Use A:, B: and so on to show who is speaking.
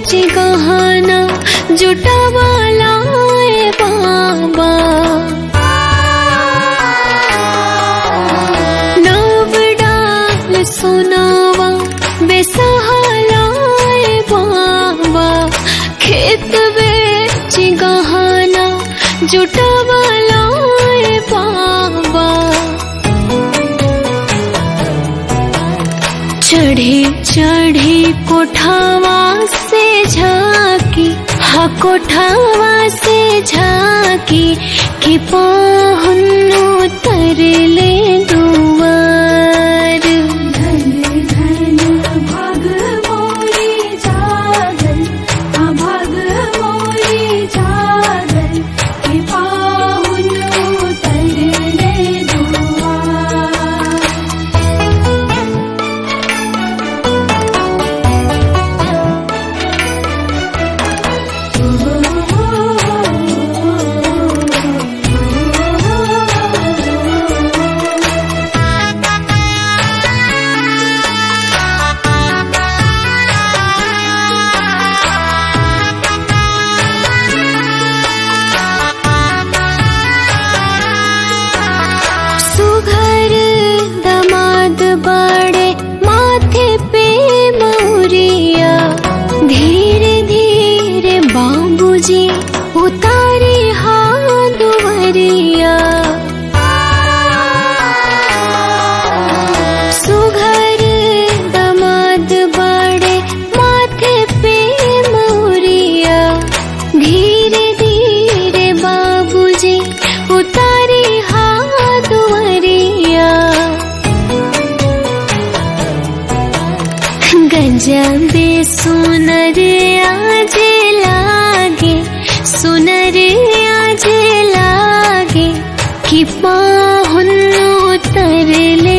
A: गहना जुटावाला ए बाबा नव डाल सोनावा बेसहाला ए बाबा खेत बेच गहना जुटावाला ए बाबा चढ़ी चढ़ी कोठावा से झाकी हा कोठावा से झाकी कि पाहुनु तरले दुआर
B: धन धन भाग मोरी जागल आ भाग मोरी जागल के पाहुन तरले दुआ
A: सुघर दमाद बड़े माथे पे मौरिया धीरे धीरे बाबूजी उतारे हाथ दुवरिया सुघर दमाद बड़े माथे पे मौरिया धीरे धीरे बाबूजी उतारे हाथ दुवरिया गजबे सुनर आज लागे सुनर आज लागे कि पाहुन उतरले